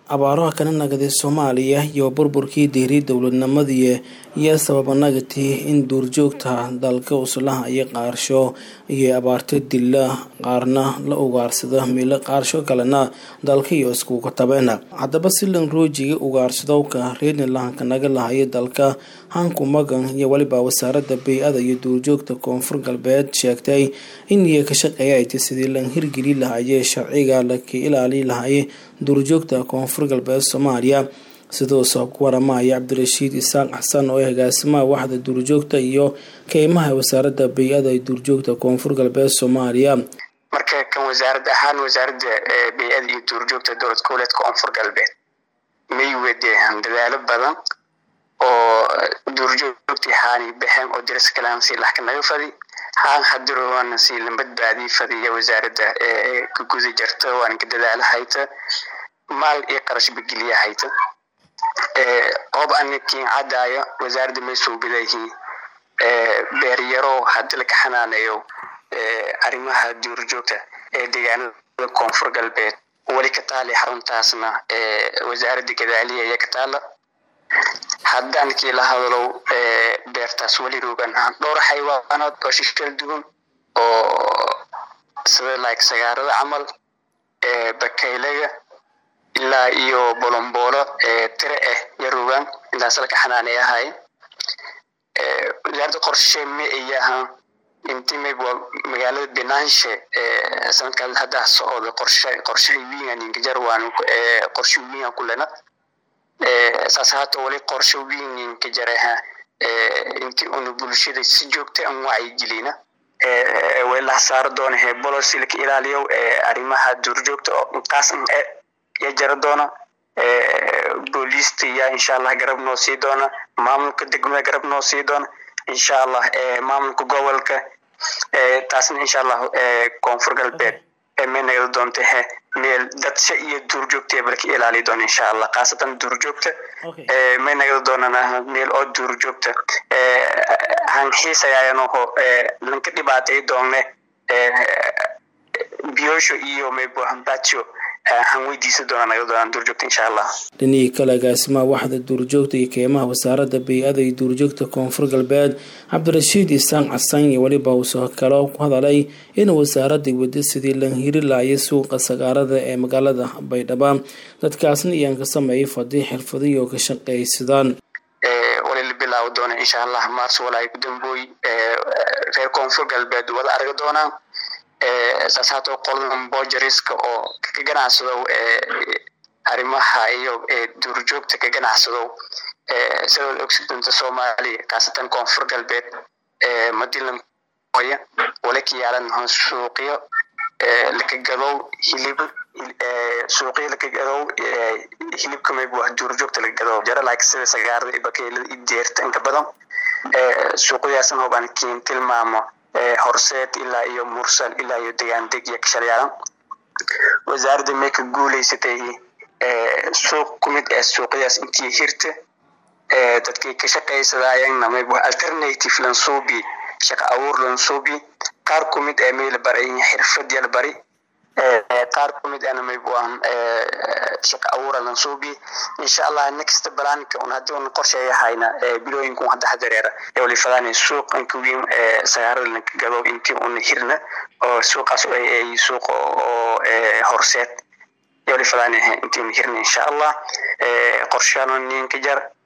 abaaraha kana nagaday soomaaliya iyo burburkii diiray dowladnimadii iyo sababa nagatii in duurjoogta dalka uslaha iyo qaarsho iyo abaarta dila qaarna la ugaarsada meelo qaarsho kalena dalka iyo iskuga tabeen haddaba silan roojiga ugaarsadowka reernilahanka naga lahaya dalka hanku magan iyo weliba wasaarada bay-ada iyo duurjoogta koonfur galbeed sheegtay in iyo ka shaqeeya ay tay sidii lan hirgeli lahayee sharciga laka ilaali lahaye duurjoogta koonfur galbeed soomaaliya sidoo soo ku waramaya cabdirashiid isaaq xasan oo ah agaasimaha waxda duurjoogta iyo keymaha wasaarada bay-ada ee duurjoogta koonfur galbeed soomaaliya marka kan wasaarad ahaan wasaaradda bay-ada iyo duurjoogta dowlad goboleedka koonfur galbeed may wadeen dadaalo badan oo duurjoogtii haani baxeen oo diras kalaan si laxka naga fadi haan hadirowana si la badbaadii fadiya wasaaradda ka guda jarta waana ka dadaala hayta maal iyo qarash bageliya hayta qoob anikiin cadaayo wasaaradda may suubidayihiin beeryaro hadii laga xanaaneeyo arrimaha duurjoogta ee deegaanada koonfur galbeed weli ka taali xaruntaasna wasaaradda gadaaliya iyo ka taala haddaan kii la hadalow beertaas weli rogan dhowr xayawaanood oo shishkal duwan oo sida like sagaarada camal bakaylaga ilaa iyo bolomboolo tire ah ya rogaan intaas laka xanaaneeyahay wasaaradda qorshe ma ayaha inti mayb magaalada binaanshe sanadkaas haddaa socda qorshe qorshaha wiingan inkajar waan qorshe wiingan kulena saas haata wali qorshe wiinin ka jaraha intii una bulshada si joogta an wacyigelina walaha saaro doona he bolosi laka ilaaliyo arrimaha duurjoogta oo intaas ya jara doona booliista ya insha allah garab noo sii doona maamulka degmada garab noo sii doona insha allah maamulka gobolka taasna insha allah koonfur galbeed may nagada doonta he meel dadsha iyo duurjoogta balka ilaali doona insha allah khaasatan duurjoogta may nagada doonana meel oo duurjoogta hanxiisayayanoho lanka dhibaatay doonne biyosho iyo maybohambajo han weydiisa doona naga doonaan duurjoogta insha allah dhinihii kale agaasimaha waxda duurjoogta iyo keymaha wasaarada bay-ada iyo duurjoogta koonfur galbeed cabdirashiid isaan xasan iyo weliba uusoo kalo ku hadalay in wasaaradda wada sidii lan hiri laaya suuqa sagaarada ee magaalada baydhaba dadkaasna iyaan ka sameeyay fadii xirfadiyo ka shaqaysadaan wali la bilaabi doona insha allah maars walaa ku dambooy reer koonfur galbeed wada arga doonaan saas haata qoladan bojariska oo ka ganacsado arrimaha iyo duurjoogta ka ganacsado sidoo ogsidanta soomaaliya khaasatan koonfur galbeed madilan oya wala ka yaalan suuqyo laka gadow hilib suuqyo laka gadow hilibka mayb wax duurjoogta laka gadow jara like sida sagaarada iyo bakeylada iyo deerta inka badan suuqyadaasna hobaan kiin tilmaamo horseed ilaa iyo mursal ilaa iyo degaandeg iyo kashalyaalan wasaaradda may ka guuleysatay suuq kumid ee suuqyadaas intii hirta dadkii ka shaqaysadaayeenna mayb alternative lansuubi shaqa abuur lansuubi qaar kumid ee may la baray xirfad ya la bari qaar kumid ana mayb waan shaqa abuura lansuubi insha allah next balaanka un haddii un qorsheeyahayna bilooyinka un hadda hadareera ee wali fadaanay suuq inka weyn sagaarada lanka gado intii un hirna oo suuqaas ay suuq oo horseed ee wali fadaanay intii un hirna insha allah qorshaano ninka jar